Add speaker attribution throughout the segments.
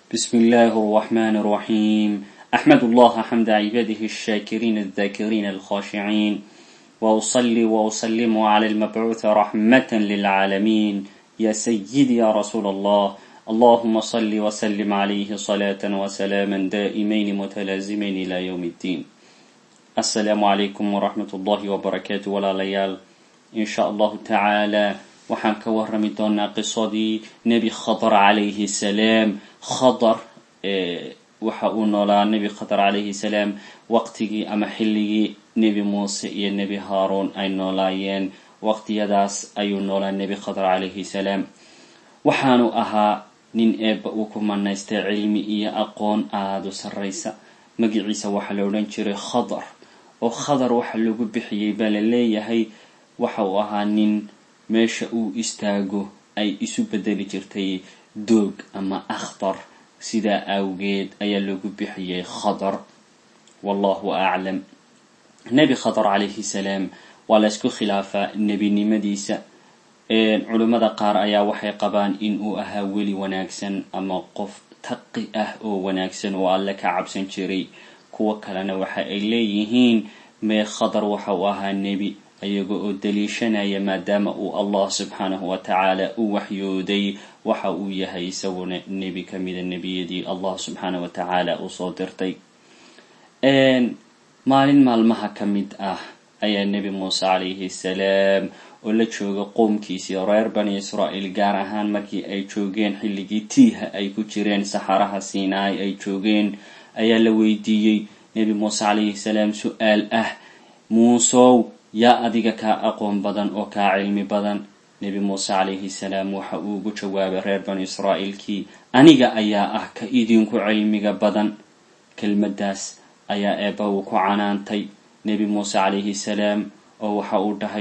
Speaker 1: بسم الله الرحمن الرحيم أحمد الله حمد عباده الشاكرين الذاكرين الخاشعين وأصلي وأسلم على المبعوث رحمة للعالمين يا سيدي يا رسول الله اللهم صل وسلم عليه صلاة وسلاما دائمين متلازمين إلى يوم الدين السلام عليكم ورحمة الله وبركاته ولا ليال إن شاء الله تعالى waxaan ka warrami doonaa qisadii nebi khadar calayhi salaam khadar waxa uu noolaa nebi khadar calayhi salaam waqtigii ama xilligii nebi muuse iyo nebi haaruun ay noolaayeen waqtiyadaas ayuu noolaa nebi khadar calayhi salaam waxaanu ahaa nin eebba uu ku manaystay cilmi iyo aqoon aada u sarraysa magiciisa waxaa la odhan jiray khadar oo khadar waxa lagu bixiyey baa la leeyahay waxa uu ahaa nin meesha uu istaago ay isu bedeli jirtay doog ama akhtar sidaa awgeed ayaa lagu bixiyey khadar wallahu aclam nebi khadar calayhi salaam waa la ysku khilaafaa nebinimadiisa culimmada qaar ayaa waxay qabaan in uu ahaa weli wanaagsan ama qof taqi ah oo wanaagsan oo alle ka cabsan jiray kuwo kalena waxa ay leeyihiin mee khadar waxa uu ahaa nebi iyaga oo daliishanaya maadaama uu allah subxaanahu wa tacaala u waxyooday waxa uu yahay isaguna nebi ka mida nebiyadii allah subxaanahu wa tacaala uu soo dirtay maalin maalmaha ka mid ah ayaa nebi muuse calayhi salaam oo la jooga qoomkiisii reer bani israa'iil gaar ahaan markii ay joogeen xilligii tiiha ay ku jireen saxaraha siinaai ay joogeen ayaa la weydiiyey nebi muuse calayhi salaam su-aal ah muusow yaa adiga kaa aqoon badan oo kaa cilmi badan nebi muuse calayhi salaam waxa uu ugu jawaabay reer banu israa'iilkii aniga ayaa ah ka idinku cilmiga badan kelmaddaas ayaa eebba uu ku canaantay nebi muuse calayhi salaam oo waxa uu dhahay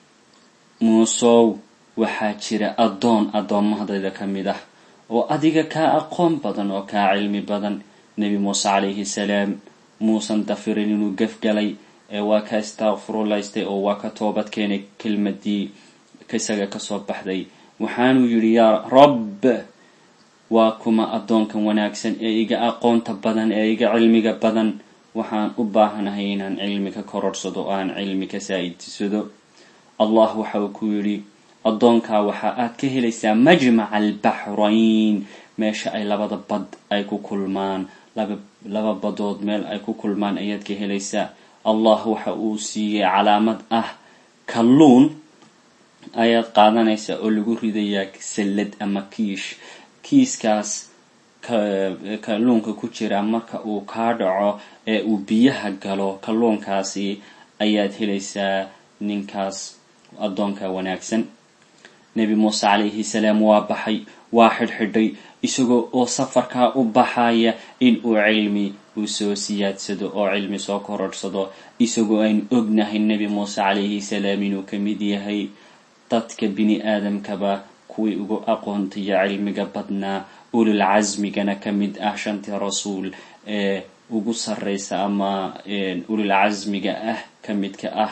Speaker 1: muusow waxaa jira addoon addoommahadayda ka mid ah oo adiga kaa aqoon badan oo kaa cilmi badan nebi muuse calayhi salaam muusan dafirin inuu gefgalay ee waa ka istakfurulaystay oo waa ka toobad keenay kelmadii isaga kasoo baxday waxaanuu yidhi yaa rabb waa kuma addoonkan wanaagsan ee iga aqoonta badan ee iga cilmiga badan waxaan u baahanahay inaan cilmi ka kororhsado oo aan cilmi ka saa-idsado allah waxa uu ku yidhi addoonkaa waxa aad ka helaysaa majmaca albaxrayn meesha ay labada bad ay ku kulmaan laba badood meel ay ku kulmaan ayaad ka helaysaa allah waxa uu siiyey calaamad ah kalluun ayaad qaadanaysaa oo lagu ridayaa sallad ama kiish kiiskaas kalluunka ku jira marka uu kaa dhaco ee uu biyaha galo kalluunkaasi ayaad helaysaa ninkaas addoonka wanaagsan nebi muuse calayhi salaam waa baxay waa xidhxidhay isagoo oo safarkaa u baxaya in uu cilmi uu soo siyaadsado oo cilmi soo kororhsado isagoo aynu ognahay nebi muuse calayhi salaam inuu ka mid yahay dadka bini aadamkaba kuwii ugu aqoonta iyo cilmiga badnaa ulul casmigana ka mid ah shantii rasuul ee ugu sarreysa ama ulul casmiga ah ka midka ah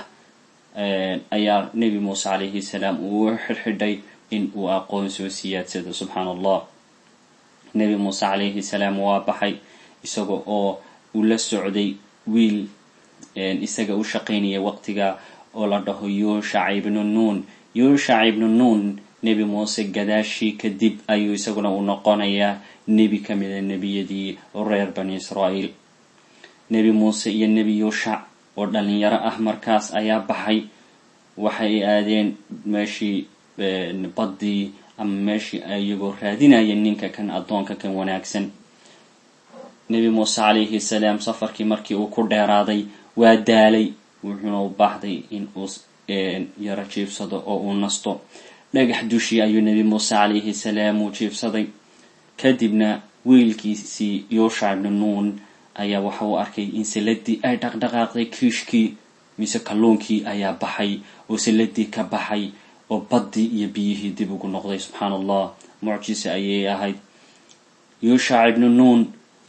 Speaker 1: ayaa nebi muuse calayhi salaam uu u xidhxidhay in uu aqoon soo siyaadsado subxaan allah nebi muuse calayhi salaam waa baxay isaga oo uu la socday wiil isaga u shaqaynaya waqtiga oo la dhaho yuushac ibnu nuun yuushac ibnu nuun nebi muuse gadaashii kadib ayuu isaguna u noqonayaa nebi ka mida nebiyadii reer bani israa'iil nebi muuse iyo nebi yuushac oo dhalinyaro ah markaas ayaa baxay waxay aadeen meeshii baddii ama meeshii iyagoo raadinayeen ninka kan addoonka kan wanaagsan nebi muuse calayhi salaam safarkii markii uu ku dheeraaday waa daalay wuxuuna u baahday in uu yaro jiibsado oo uu nasto dhagax dushii ayuu nebi muuse calayhi salaam uu jiibsaday kadibna wiilkiisii yuusha ibnu nuun ayaa waxa uu arkay in salladii ay dhaqdhaqaaqday kiishkii mise kalluunkii ayaa baxay oo salladii ka baxay oo baddii iyo biyihii dib ugu noqday subxaan allah mucjise ayay ahayd yuushac ibnu nuun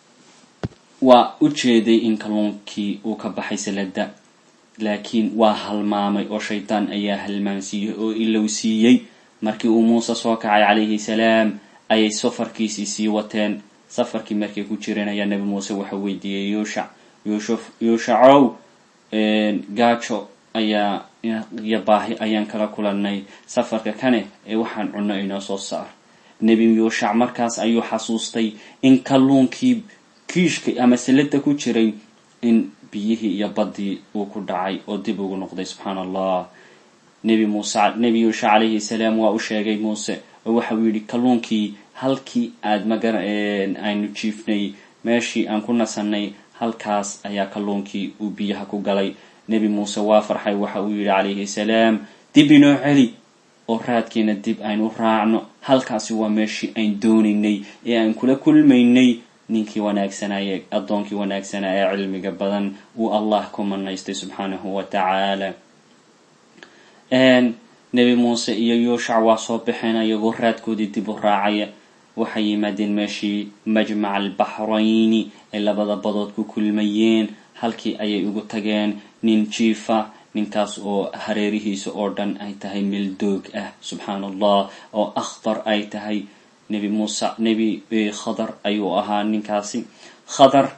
Speaker 1: waa u jeeday in kalluunkii uu ka baxay salladda laakiin waa halmaamay oo shaydaan ayaa halmaansiiyey oo ilowsiiyey markii uu muuse soo kacay calayhi salaam ayay safarkiisii sii wateen safarkii markay ku jireen ayaa nebi muuse waxa weydiiyey yuushac yuushuf yuushacow gaajo ayaa iyo baahi ayaan kala kulanay safarka kane ee waxaan cunno inoo soo saar nebi yuushac markaas ayuu xasuustay in kalluunkii kiishka ama salada ku jiray in biyihii iyo baddii uu ku dhacay oo dib ugu noqday subxaana allah nebi muuse nebi yuushac calayhi salaam waa u sheegay muuse oo waxa uu yidhi kalluunkii halkii aad magara aynu jiifnay meeshii aan ku nasanay halkaas ayaa kalluunkii uu biyaha ku galay nebi muuse waa farxay waxa uu yidhi calayhi salaam dib inoo celi oo raadkiina dib aynu raacno halkaasi waa meeshii ayn doonaynay ee aan kula kulmaynay ninkii wanaagsanaaye addoonkii wanaagsanaa ee cilmiga badan uu allah ku manaystay subxaanahu wa tacaala nebi muuse iyo yuushac waa soo baxeen iyagoo raadkoodii dib u raacaya waxay yimaadeen meeshii majmaca albaxrayni ay labada badood ku kulmayeen halkii ayay ugu tageen nin jiifa ninkaas oo hareerihiisa oo dhan ay tahay meel doog ah subxaana allah oo akhtar ay tahay nebi muuse nebi khadar ayuu ahaa ninkaasi khadar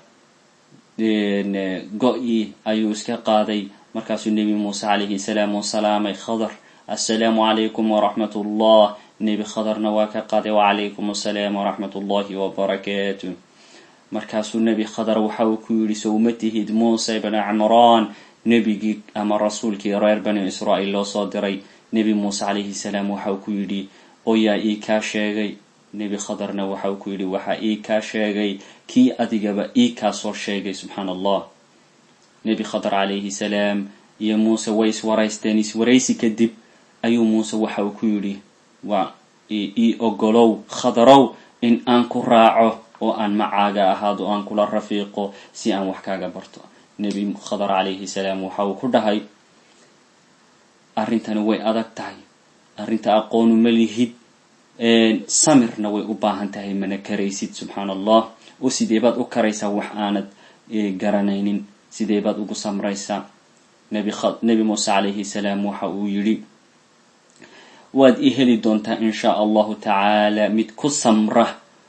Speaker 1: go-i ayuu iska qaaday markaasuu nebi muuse calayhi salaam u salaamay khadar assalaamu calaykum waraxmat ullah nebi khadarna waa ka qaaday wacalaykum assalaam waraxmat ullahi wabarakaatu markaasuu nebi khadar waxa uu ku yidhi sowma tihid muuse bni cimraan nebigii ama rasuulkii reer bani israa'iil loo soo diray nebi muuse calayhi salaam waxa uu ku yidhi oo yaa ii kaa sheegay nebi khadarna waxa uu ku yidhi waxaa ii kaa sheegay kii adigaba ii kaa soo sheegay subxaana allah nebi khadar calayhi salaam iyo muuse way iswaraysteen iswaraysi kadib ayuu muuse waxa uu ku yidhi waa ii ogolow khadarow in aan ku raaco oo aan macaaga ahaado o aan kula rafiiqo si aan wax kaaga barto nebi khadar calayhi salaam waxa uu ku dhahay arrintani way adag tahay arrinta aqoonu ma lihid samirna way u baahan tahay mana karaysid subxaana allah oo sidee baad u karaysaa wax aanad garanaynin sidee baad ugu samraysaa nebi muuse calayhi salaam waxa uu yidhi waad ii heli doontaa in shaa allahu tacaala mid ku samra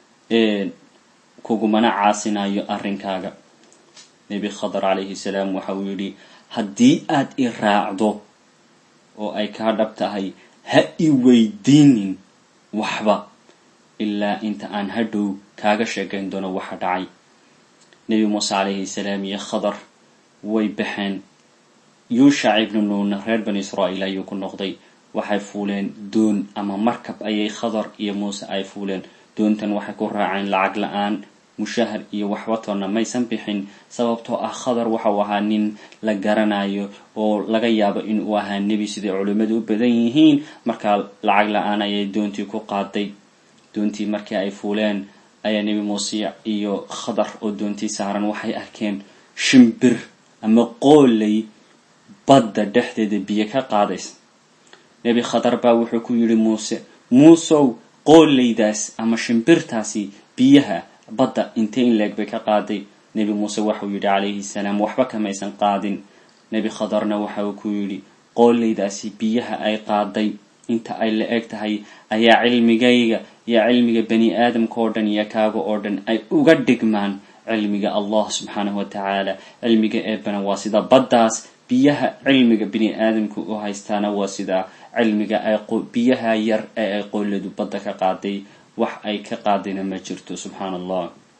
Speaker 1: kugumana caasinayo arrinkaaga nebi khadar calayhi salaam waxa uu yidhi haddii aad i raacdo oo ay kaa dhab tahay ha i weydiinin waxba ilaa inta aan hadhow kaaga sheekayn doono waxa dhacay nebi muuse calayhi salaam iyo khadar way baxeen yuushac ibnu nuunna reer bani israa'iil ayuu ku noqday waxay fuuleen doon ama markab ayay khadar iyo muuse ay fuuleen doontan waxay ku raaceen lacag la-aan mushahar iyo waxbatoonna maysan bixin sababtoo ah khadar waxau ahaa nin la garanayo oo laga yaabo inuu ahaa nebi siday culimmadu u badan yihiin markaa lacag la-aan ayay doontii ku qaaday doontii markii ay fuuleen ayaa nebi muuse iyo khadar oo doontii saaran waxay arkeen shimbir ama qooley badda dhexdeeda biyo ka qaadaysa nebi khadar baa wuxuu ku yidhi muuse muusow qooleydaas ama shimbirtaasi biyaha badda intee in leeg bay ka qaaday nebi muuse waxauu yidhi calayhi salaam waxba kamaysan qaadin nebi khadarna waxa uu ku yidhi qooleydaasi biyaha ay qaaday inta ay la eg tahay ayaa cilmigayga iyo cilmiga bani aadamka oo dhan iyo kaaga oo dhan ay uga dhigmaan cilmiga allah subxaanahu wa tacaala cilmiga eebana waa sida baddaas biyaha cilmiga bini aadamku u haystaana waa sida cilmiga ay biyaha yar ee ay qooladu badda ka qaaday wax ay ka qaadayna ma jirto subxaana allah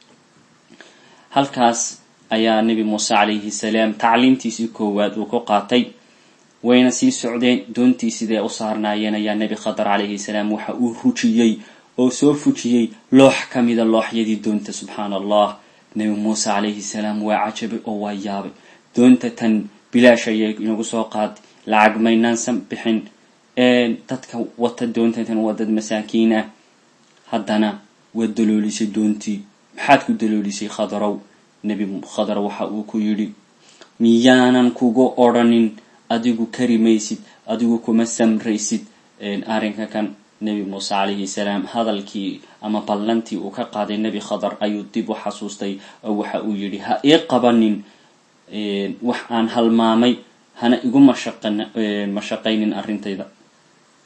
Speaker 1: halkaas ayaa nebi muuse calayhi salaam tacliimtiisii koowaad uu ku qaatay wayna sii socdeen doontii sidee u saarnaayeen ayaa nebi khadar calayhi salaam waxa uu rujiyey oo soo fujiyey loox ka mida looxyadii doonta subxaana allah nebi muuse calayhi salaam waa cajabay oo waa yaabay doonta tan bilaash ayay inagu soo qaaday lacag maynaansan bixin dadka wata doontatan waa dad masaakiin ah haddana waa daloolisay doontii maxaad ku daloolisay khadarow nebi khadar waxa uu ku yidhi miyaanan kugu odrhanin adigu kari maysid adigu kuma samraysid arrinka kan nebi muuse calayhi salaam hadalkii ama ballantii uu ka qaaday nebi khadar ayuu dib u xasuustay oo waxa uu yidhi ha ii qabanin wax aan halmaamay hana igu mashaqaynin arrintayda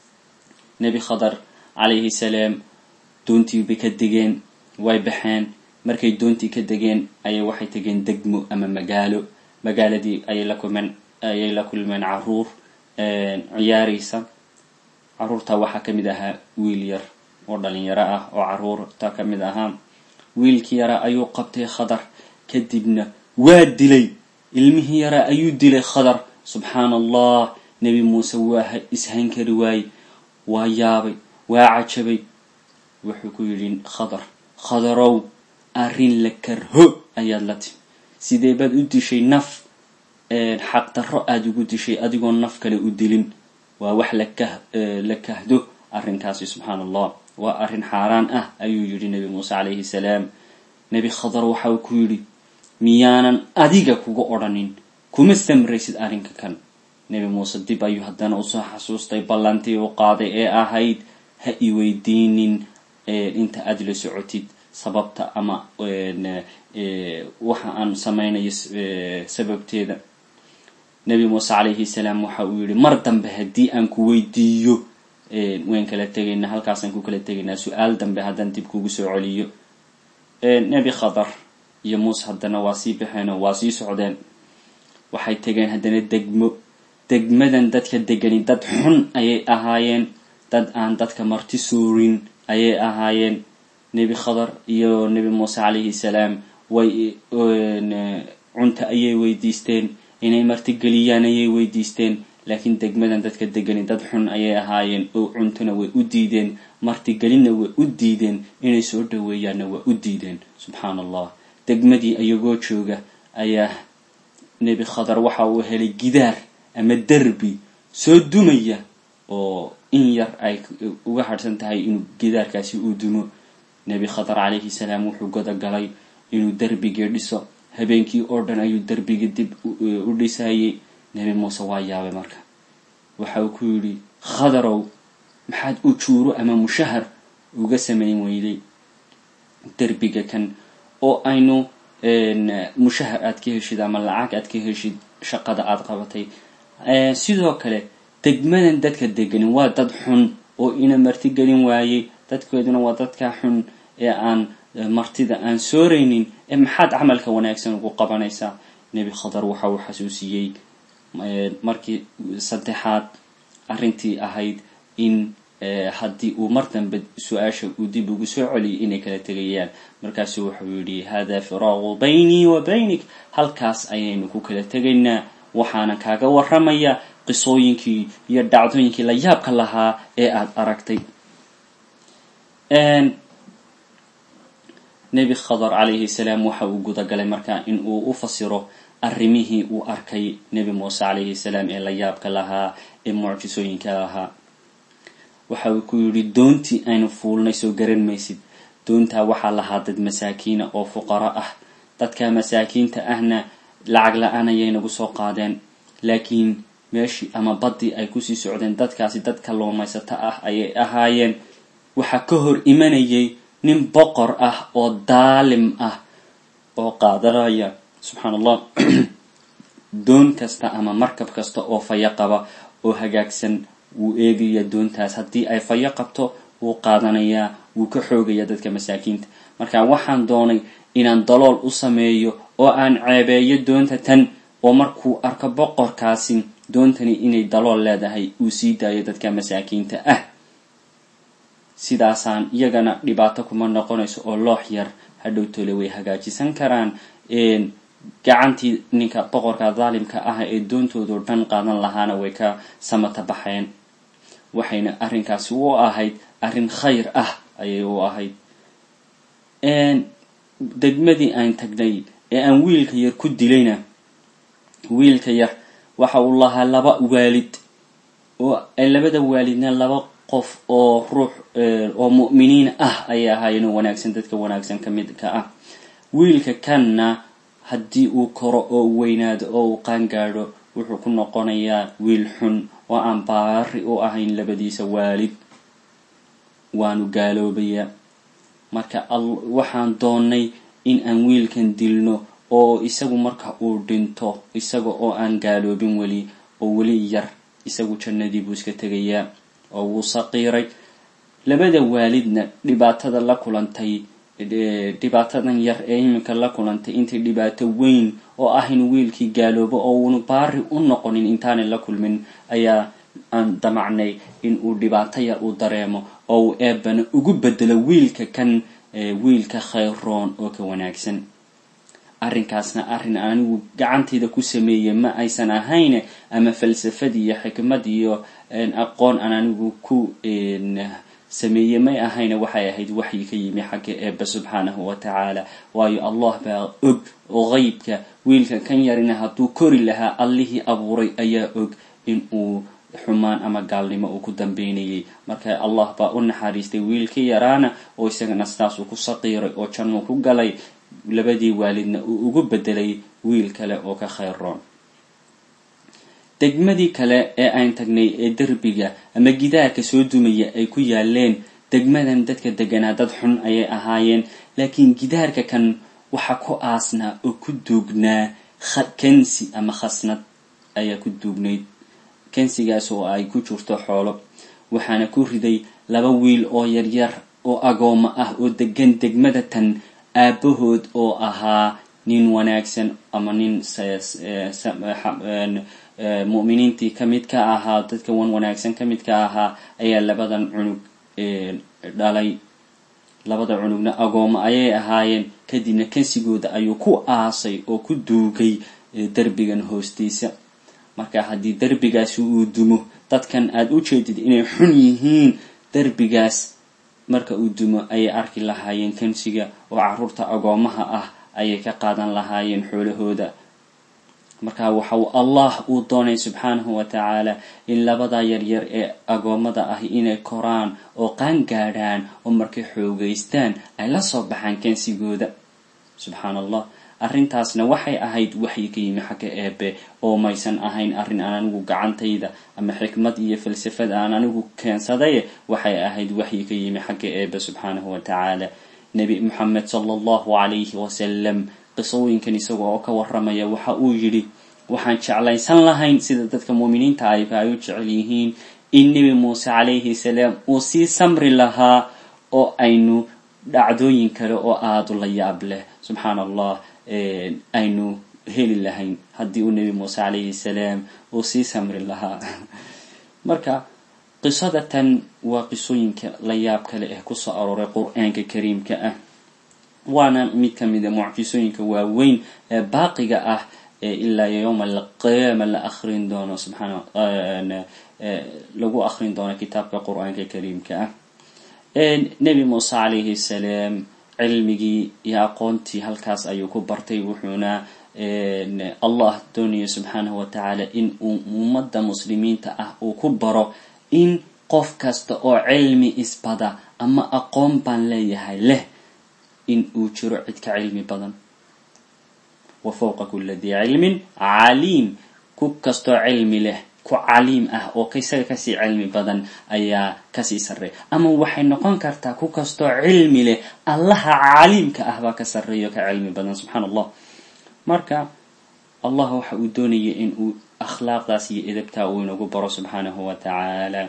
Speaker 1: nebi khadar calayhi salaam doontii bay ka degeen way baxeen markay doontii ka degeen ayay waxay tegeen degmo ama magaalo magaaladii ayay la kulmeen ayay la kulmeen caruur ciyaaraysa caruurta waxaa kamid ahaa wiil yar oo dhalinyaro ah oo caruurta kamid ahaa wiilkii yaraa ayuu qabtay khadar kadibna waa dilay ilmihii yaraa ayuu dilay khadar subxaana allah nebi muuse waa ishayn kari waayey waa yaabay waa cajabay wuxuu ku yidhi khadar khadarow arrin la karho ayaad la timi sidee baad u dishay naf xaqdarro aada ugu dishay adigoo naf kale u dilin waa wax lakah la kahdo arrinkaasi subxaana allah waa arrin xaaraan ah ayuu yidhi nebi muuse calayhi salaam nebi khadar waxa uu ku yidhi miyaanan adiga kuga odhanin kuma samraysid arrinka kan nebi muuse dib ayuu haddana usoo xasuustay ballantii u qaaday ee ahayd ha i weydiinin inta aada la socotid sababta ama waxa aan samaynayo sababteeda nebi muuse calayhi salaam waxa uu yihi mar dambe haddii aan ku weydiiyo wayn kala tegaynaa halkaasaan ku kala tegaynaa su-aal dambe haddaan dib kugu soo celiyo nebi khadar iyo muuse haddana waa sii baxeen oo waa sii socdeen waxay tegeen haddana degmo degmadan dadka degani dad xun ayay ahaayeen dad aan dadka marti suurin ayay ahaayeen nebi khadar iyo nebi muuse calayhi salaam way cunta ayay weydiisteen inay martigeliyaan ayay weydiisteen laakiin degmadan dadka degani dad xun ayay ahaayeen oo cuntona way u diideen martigelinna way u diideen inay soo dhaweeyaanna waa u diideen subxaana allah degmadii iyagoo jooga ayaa nebi khadar waxa uu helay gidaar ama derbi soo dumaya oo in yar ay uga harhsan tahay inuu gidaarkaasi uu dumo nebi khadar calayhi salaam wuxuu godagalay inuu derbigii dhiso habeenkii oo dhan ayuu derbigii dib u dhisayay nebi muuse waa yaabay marka waxa uu ku yidhi khadarow maxaad ujuuro ama mushahar uga samayn weyday derbiga kan oo aynu mushahar aad ka heshid ama lacag aad ka heshid shaqada aada qabatay sidoo kale degmadan dadka deganin waa dad xun oo ina martigelin waayey dadkooduna waa dadka xun ee aan martida aan sooraynin ee maxaad camalka wanaagsan ugu qabanaysaa nebi khadar waxa uu xasuusiyey markii saddexaad arrintii ahayd in haddii uu mar dambe su-aasha uu dib ugu soo celiyay inay kala tegayaan markaasu wuxuu yidhi hada firaaqu baynii wa baynik halkaas ayaynu ku kala tegaynaa waxaana kaaga waramaya qisooyinkii iyo dhacdooyinkii la yaabka lahaa ee aada aragtay nebi khadar calayhi salaam waxa uu gudagalay markaa in uu u fasiro arrimihii uu arkay nebi muuse calayhi salaam ee la yaabka lahaa ee mucjisooyinka lahaa waxa uu ku yidhi doontii aynu fuulnay soo garan maysid doontaa waxaa lahaa dad masaakiina oo fuqaro ah dadka masaakiinta ahna lacag la-aan ayay nagu soo qaadeen laakiin meeshii ama baddii ay kusii socdeen dadkaasi dad kalluumaysato ah ayay ahaayeen waxaa ka hor imanayay nin boqor ah oo daalim ah oo qaadanaya subxaan allah doon kasta ama markab kasta oo faya qaba oo hagaagsan wuu eegaya doontaas haddii ay fayo qabto wuu qaadanayaa wuu ka xoogaya dadka masaakiinta marka waxaan doonay inaan dalool u sameeyo oo aan ceebeeyo doonta tan oo markuu arko boqorkaasi doontani inay dalool leedahay uu sii daayo dadka masaakiinta ah sidaasaan iyagana dhibaato kuma noqonayso oo loox yar hadhow tole way hagaajisan karaan gacantii ninka boqorka daalimka ah ee doontoodo dhan qaadan lahaana way ka samata baxeen waxayna arrinkaasi u ahayd arrin khayr ah ayay u ahayd degmadii aan tagnay ee aan wiilka yar ku dilayna wiilka yar waxa uu lahaa laba waalid oo labada waalidna laba qof oo ruux oo mu'miniin ah ayay ahaayeen oo wanaagsan dadka wanaagsan ka mid ka ah wiilka kanna haddii uu koro oo weynaado oo uu qaangaadho wuxuu ku noqonayaa wiil xun oo aan baari u ahayn labadiisa waalid waanu gaaloobayaa marka waxaan doonnay in aan wiilkan dilno oo isagu marka uu dhinto isaga oo aan gaaloobin weli oo weli yar isagu jannadii buu iska tegayaa oo wuu saqiiray labada waalidna dhibaatada la kulantay dhibaatadan yar ee iminka la kulantay intay dhibaato weyn oo ah inuu wiilkii gaaloobo oo uunu baari u noqonin intaanay la kulmin ayaa aan damacnay in uu dhibaato yar uu dareemo oo uu eebana ugu bedelo wiilka kan wiilka khayroon oo ka wanaagsan arrinkaasna arrin anigu gacantayda ku sameeyey ma aysan ahayn ama falsafad iyo xikmad iyo aqoon aan anigu ku sameeyey may ahayna waxay ahayd waxyi ka yimi xagga eebba subxaanahu wa tacaala waayo allah baa og oo qeybka wiilka kan yarina hadduu kori lahaa allihii abuuray ayaa og in uu xumaan ama gaalnimo uu ku dambeynayay marka allah baa u naxariistay wiilkii yaraana oo isagana sidaasuu ku saqiiray oo jannuu ku galay labadii waalidna uu ugu bedelay wiil kale oo ka khayroon degmadii kale ee aan tagnay ee derbiga ama gidaarka soo dumaya ay ku yaaleen degmadan dadka deganaa dad xun ayay ahaayeen laakiin gidaarka kan waxa ku aasnaa oo ku duugnaa kansi ama khasnad ayaa ku duugnayd kansigaas oo ay ku jirto xoolo waxaana ku riday laba wiil oo yaryar oo agooma ah oo degan degmada tan aabahood oo ahaa nin wanaagsan ama nin mu'miniintii kamid ka ahaa dadka wan wanaagsan kamid ka ahaa ayaa labadan cunug dhalay labada cunugna agooma ayay ahaayeen kadibna kansigooda ayuu ku aasay oo ku duugay derbigan hoostiisa marka haddii derbigaasi uu dumo dadkan aada u jeedid inay xun yihiin derbigaas marka uu dumo ayay arki lahaayeen kansiga oo caruurta agoomaha ah ayay ka qaadan lahaayeen xoolahooda marka waxa uu allah uu doonay subxaanahu wa tacaala in labada yaryar ee agoomada ah inay koraan oo qaan gaadhaan oo markay xoogeystaan ay la soo baxaan kansigooda subxaan allah arrintaasna waxay ahayd waxyi ka yimi xagga eebe oo maysan ahayn arrin aan anigu gacantayda ama xikmad iyo falsafad aan anigu keensaday waxay ahayd waxyi ka yimi xagga eebe subxaanahu wa tacaala nebi moxamed sala allahu calayhi wasalam qisooyinkan isaga oo ka waramaya waxa uu yidhi waxaan jeclaysan lahayn sida dadka muuminiinta ayba ay u jecel yihiin in nebi muuse calayhi salaam uu sii samri lahaa oo aynu dhacdooyin kale oo aada u la yaab leh subxaan allah aynu heli lahayn haddii uu nebi muuse calayhi salaam uu sii samri lahaa marka qisada tan waa qisooyinka la yaab kale eh kusoo arooray qur-aanka kariimka ah waana mid ka mida mucjisooyinka waaweyn ee baaqiga ah ee ilaa yowma alqiyaama la akrin doono subxaana lagu akrin doono kitaabka qur-aanka kariimka ah nebi muuse calayhi salaam cilmigii iyo aqoontii halkaas ayuu ku bartay wuxuuna allah doonaya subxaanahu wa tacaala in uu ummadda muslimiinta ah uu ku baro in qof kasta oo cilmi isbada ama aqoon baan leeyahay leh in uu jiro cid ka cilmi badan wa fawqa kula dii cilmin caliim ku kastoo cilmi leh ku caliim ah oo isaga kasii cilmi badan ayaa kasii sarreeya ama waxay noqon kartaa ku kastoo cilmi leh allaha caliimka ah baa ka sarreeya o ka cilmi badan subxaan allah marka allah waxa uu doonaya in uu akhlaaqdaas iyo edabtaa uu inagu baro subxaanahu wa tacaala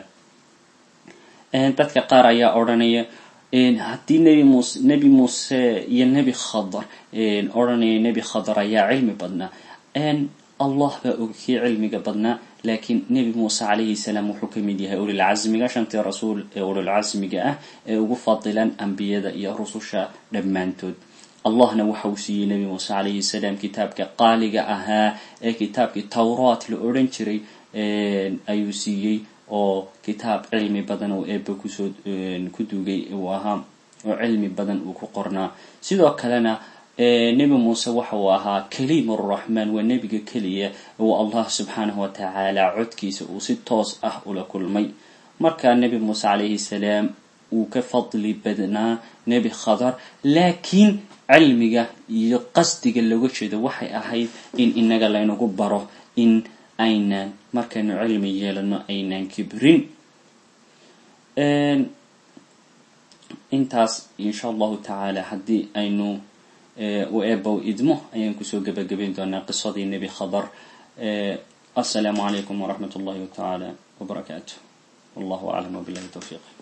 Speaker 1: dadka qaar ayaa odhanaya haddii nebi muuse nebi muuse iyo nebi khadar odhanaya nebi khadar ayaa cilmi badnaa allah baa og kii cilmiga badnaa laakiin nebi muuse calayhi salaam wuxuu ka mid yahay ulilcasmiga shantii rasuul ee ulilcasmiga ah ee ugu fadilan ambiyada iyo rususha dhammaantood allahna waxa uu siiyey nebi muuse calayhi salaam kitaabka qaaliga ahaa ee kitaabkii towraat la odhan jiray ayuu siiyey oo kitaab cilmi badan oo eeba kusoo ku duugay uu ahaa oo cilmi badan uu ku qornaa sidoo kalena nebi muuse waxa uu ahaa kaliim araxmaan waa nebiga keliya uu allah subxaanahu wa tacaala codkiisa uu si toos ah ula kulmay marka nebi muuse calayhi salaam uu ka fadli badnaa nebi khadar laakiin cilmiga iyo qasdiga looga jeedo waxay ahayd in inaga laynagu baro in aynaan markaynu cilmi yeelano aynaan kibrin intaas insha allahu tacaala haddii aynu u eebow idmo ayaan kusoo gebagabayn doonaa qisadii nebi khadar assalaamu calaykum waraxmat ullahi tacaala wbarakaatu wallahu aclam wabilahi towfiiq